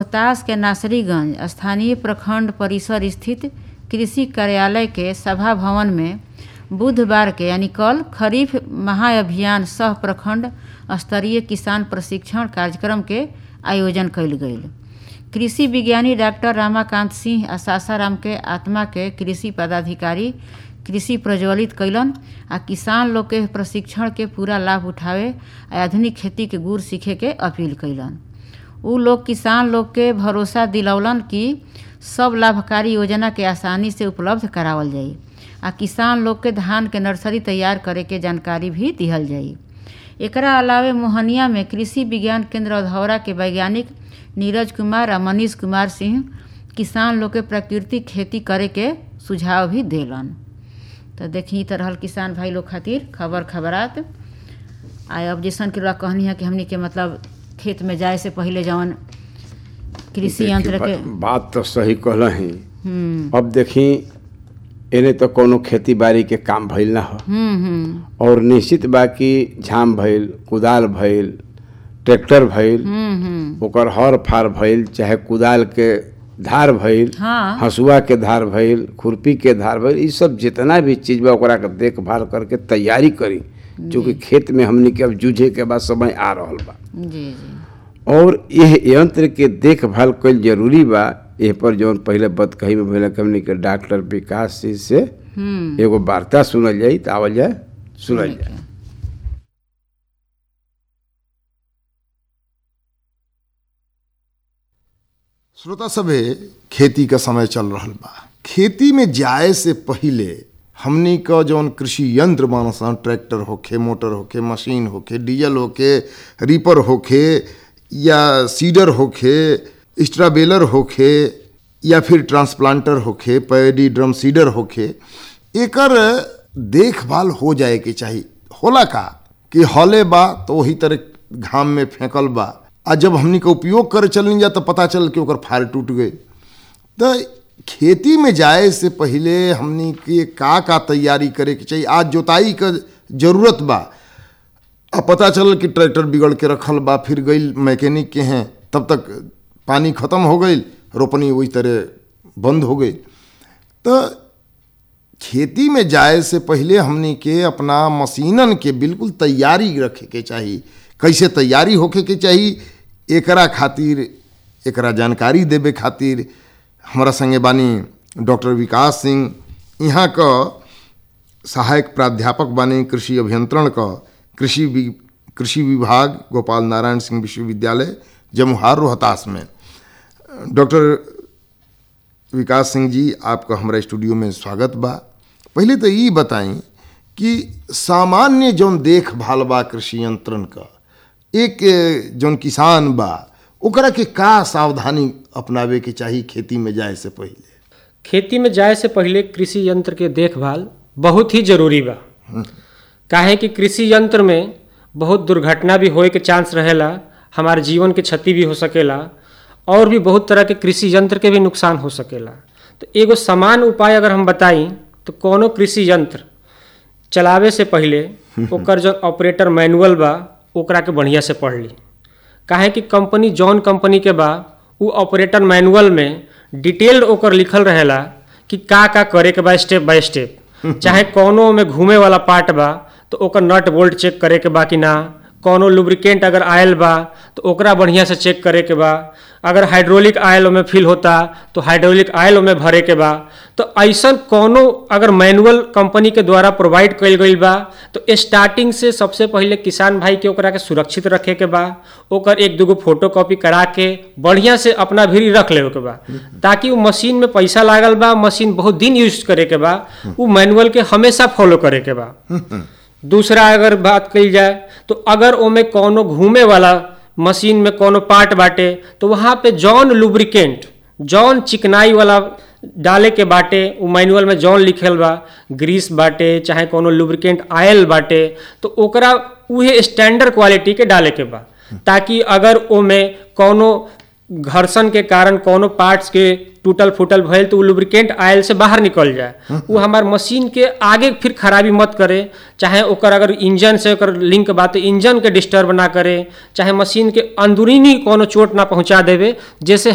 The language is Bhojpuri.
रोहतास के नासरीगंज स्थानीय प्रखंड परिसर स्थित कृषि कार्यालय के सभा भवन में बुधवार के यानी कल खरीफ महाअभियान सह प्रखंड स्तरीय किसान प्रशिक्षण कार्यक्रम के आयोजन कयल गेल कृषि विज्ञानी डॉक्टर रामाकांत सिंह आ सासाराम के आत्मा के कृषि पदाधिकारी कृषि प्रज्वलित कैलन आ किसान लोग के प्रशिक्षण के पूरा लाभ उठावे आ आधुनिक खेती के गुर सीखे के अपील कैलन उ लोग किसान लोग के भरोसा दिलौलन कि सब लाभकारी योजना के आसानी से उपलब्ध करावल जाई आ किसान लोग के धान के नर्सरी तैयार करे के जानकारी भी दिहल जाई एकरा अलावे मोहनिया में कृषि विज्ञान केंद्र अधौरा के वैज्ञानिक नीरज कुमार आ मनीष कुमार सिंह किसान लोग के प्राकृतिक खेती करे के सुझाव भी देलन तो देखी त रहल किसान भाई लोग खातिर खबर खबरात आ अब जैसन कि कहनी है कि हमनी के मतलब खेत में जाए से पहले जवन कृषि यंत्र के देखी, बात तो सही कहल ही हम्म अब देखी एने तो कोनो खेती बाड़ी के काम भइल ना हो हम्म हम्म और निश्चित बा कि झाम भइल कुदाल भइल ट्रैक्टर भइल हम्म हम्म ओकर हर फार भइल चाहे कुदाल के धार भइल हाँ हसुआ के धार भइल खुरपी के धार भइल ई सब जितना भी चीज बा ओकरा के देखभाल करके तैयारी करी चूँकि खेत में हमनी के अब जूझे के बाद समय आ रहल बा जी जी और यह यंत्र के देखभाल कईल जरूरी बा एह पर जौन पहले बत कही में भइल हमनी के डॉक्टर विकास जी से हम्म एगो वार्ता सुनल जाई त आवल जाए सुनल जाए श्रोता सभे खेती का समय चल रहल बा खेती में जाए से पहिले हमनी का जौन कृषि यंत्र बानसन ट्रैक्टर होखे मोटर होखे मशीन होखे डीजल होखे रीपर होखे या सीडर होखे स्ट्राबेलर होखे या फिर ट्रांसप्लांटर होखे पैडी ड्रम सीडर होखे एकर देखभाल हो जाए के चाहिए होला का कि हले बा तो वही तरह घाम में फेंकल बा आ जब हमनी का उपयोग करे चलनी जा तो पता चल कि ओकर फार टूट गई तो खेती में जाए से पहले हमनी के का का तैयारी करे के चाहिए आज जोताई का जरूरत बा अब पता चलल कि ट्रैक्टर बिगड़ के रखल बा फिर गई मैकेनिक के हैं तब तक पानी खत्म हो गई रोपनी वही तरह बंद हो गई तो खेती में जाए से पहले हमनी के अपना मशीनन के बिल्कुल तैयारी रखे के चाहिए कैसे तैयारी होखे के चाहिए एकरा खातिर एकरा जानकारी देवे खातिर हमारा संगे बानी डॉक्टर विकास सिंह यहाँ का सहायक प्राध्यापक बानी कृषि अभियंत्रण का कृषि वि- कृषि विभाग गोपाल नारायण सिंह विश्वविद्यालय जमुहार रोहतास में डॉक्टर विकास सिंह जी आपका हमारा स्टूडियो में स्वागत बा पहले तो ये बताई कि सामान्य जौन देखभाल बा कृषि यंत्रन का एक ए, जौन किसान बा ओकरा के का सावधानी अपनावे के चाहिए खेती में जाए से पहले खेती में जाए से पहले कृषि यंत्र के देखभाल बहुत ही जरूरी बा काहे कि कृषि यंत्र में बहुत दुर्घटना भी होए के चांस रहेला हमारे जीवन के क्षति भी हो सकेला और भी बहुत तरह के कृषि यंत्र के भी नुकसान हो सकेला तो एगो समान उपाय अगर हम बताई तो कोनो कृषि यंत्र चलावे से पहले ओकर जो ऑपरेटर मैनुअल बा ओकरा के बढ़िया से पढ़ ली काहे कि कंपनी जौन कंपनी के बा उ ऑपरेटर मैनुअल में डिटेल्ड ओकर लिखल रहेला कि का का करे के बा स्टेप बाय स्टेप चाहे कोनो में घूमे वाला पार्ट बा तो ओकर नट बोल्ट चेक करे के बा कि ना कोनो लुब्रिकेंट अगर आयल बा तो ओकरा बढ़िया से चेक करे के बा अगर हाइड्रोलिक आयल में फिल होता तो हाइड्रोलिक आयल में भरे के बा तो ऐसा कोनो अगर मैनुअल कंपनी के द्वारा प्रोवाइड कइल गइल बा तो स्टार्टिंग से सबसे पहले किसान भाई के ओकरा के सुरक्षित रखे के बा ओकर एक दूगो फोटो कॉपी करा के बढ़िया से अपना भीरी रख लेवे के बा ताकि वो मशीन में पैसा लागल बा मशीन बहुत दिन यूज करे के बा वो मैनुअल के हमेशा फॉलो करे के बा दूसरा अगर बात कही जाए तो अगर ओमे कोनो घूमे वाला मशीन में कोनो पार्ट बाटे तो वहाँ पे जौन लुब्रिकेंट जौन चिकनाई वाला डाले के बाटे उ मैनुअल में जौन लिखल बा ग्रीस बाटे चाहे कोनो लुब्रिकेंट आयल बाटे तो ओकरा उहे स्टैंडर्ड क्वालिटी के डाले के बा ताकि अगर ओमे कोनो घर्षण के कारण कोनो पार्ट्स के टूटल फूटल भइल तो उ लुब्रिकेंट आयल से बाहर निकल जाए वो हमार मशीन के आगे फिर खराबी मत करे चाहे ओकर अगर इंजन से ओकर लिंक बा तो इंजन के डिस्टर्ब ना करे चाहे मशीन के अंदरूनी कोनो चोट ना पहुंचा देवे जैसे